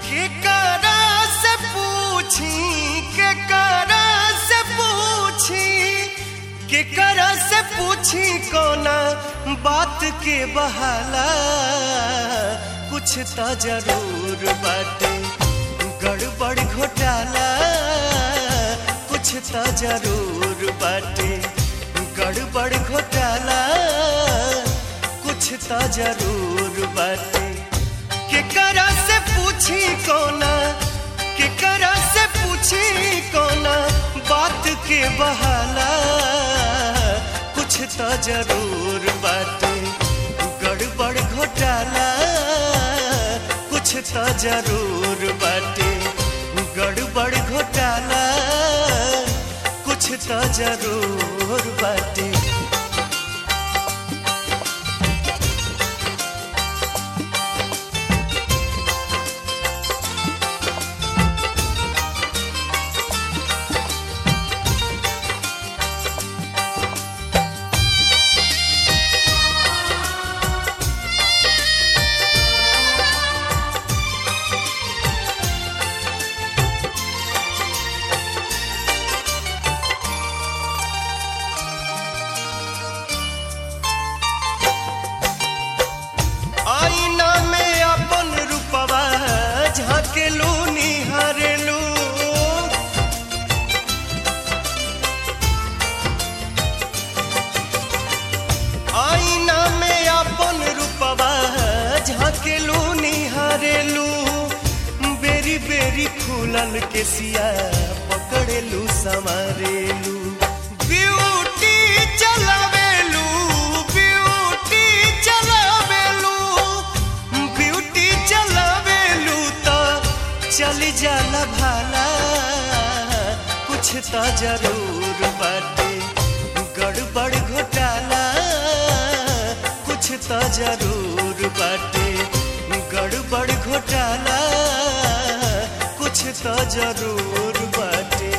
के करा से पूछी के करा से पूछी के करा से पूछी कोना बात के बहाला कुछ तो जरूर बाटे गड़बड़ घोटाला कुछ तो जरूर बाटे गड़बड़ घोटाला कुछ तो जरूर बाटे के करा से पूछी कोना के करा से पूछी कोना बात के बहाला कुछ तो जरूर बाटे गड़बड़ घोटाला कुछ तो जरूर बाटे गड़बड़ घोटाला कुछ तो जरूर बाटे आईना में अपन रूपवा झाकेलू निहारेलू आईना में अपन रूपवा झाकेलू निहारेलू बेरी बेरी खुलल के सिया पकड़ेलू संवारेलू ब्यूटी चलावेलू ब्यूटी चलावेलू ब्यूटी चलावेलू तो चली जाला भाला कुछ तो जरूर बाटे गड़बड़ घोटाला कुछ तो जरूर बाटे गड़बड़ घोटाला कुछ तो जरूर बाटे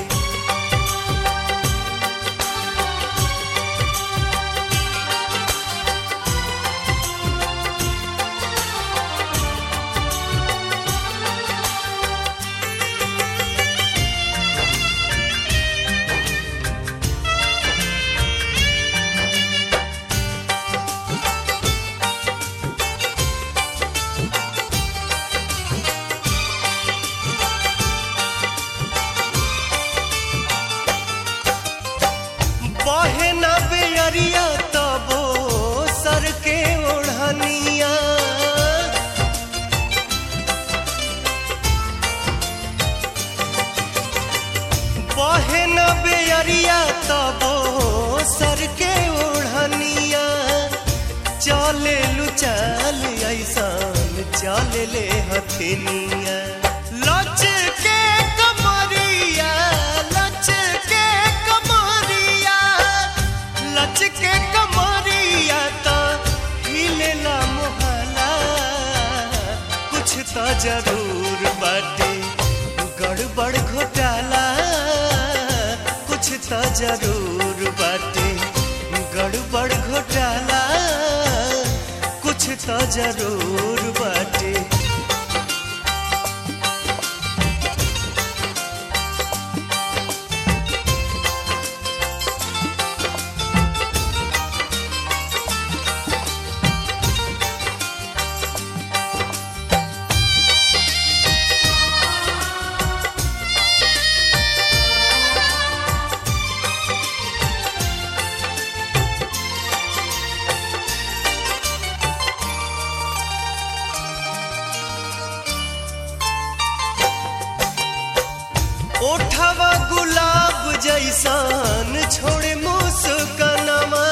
बहे न बेअरिया तबो सर के ओढ़निया बहे न बेअरिया तबो सर के ओढ़निया चले लू चल ऐसान चले ले हथिनिया लच के कमरिया लच के कमरिया लच के कमरिया तो हिलेला मोहला कुछ तो जरूर बाटे गड़बड़ घोटाला कुछ तो जरूर बाटे गड़बड़ घोटाला कुछ तो जरूर बाटे ओठवा गुलाब जैसान छोड़े मुस्कनवा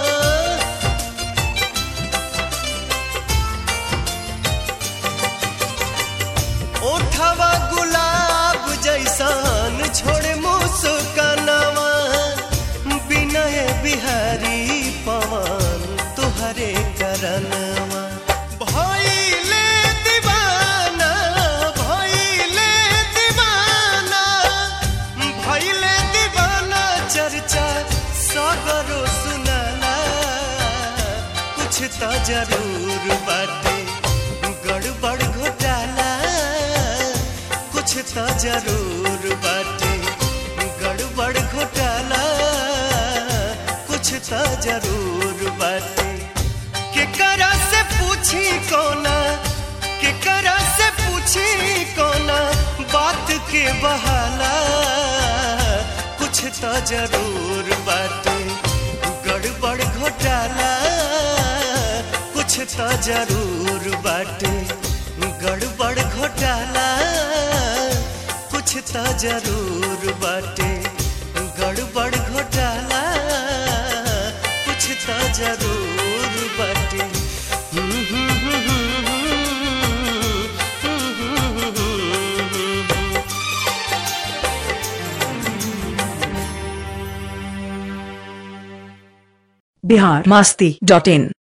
ओठवा गुलाब जैसान छोड़े मुस्कनवा विनय बिहारी पवन तुहरे करनवा भइले दीवाना भइले दीवाना भइले दीवाना चर्चा सगरो सुनाला कुछ तो जरूर बाटे गड़बड़ घोटाला तो जरूर बाटे गड़बड़ घोटाला कुछ तो जरूर बाटे केकरा से पूछी कोना केकरा से पूछी कोना बात के बहाला कुछ तो जरूर बाटे गड़बड़ घोटाला कुछ तो जरूर बाटे गड़बड़ घोटाला कुछ तो जरूर बाटे गड़बड़ घोटाला कुछ तो जरूर बाटे बिहार मास्ती डॉट इन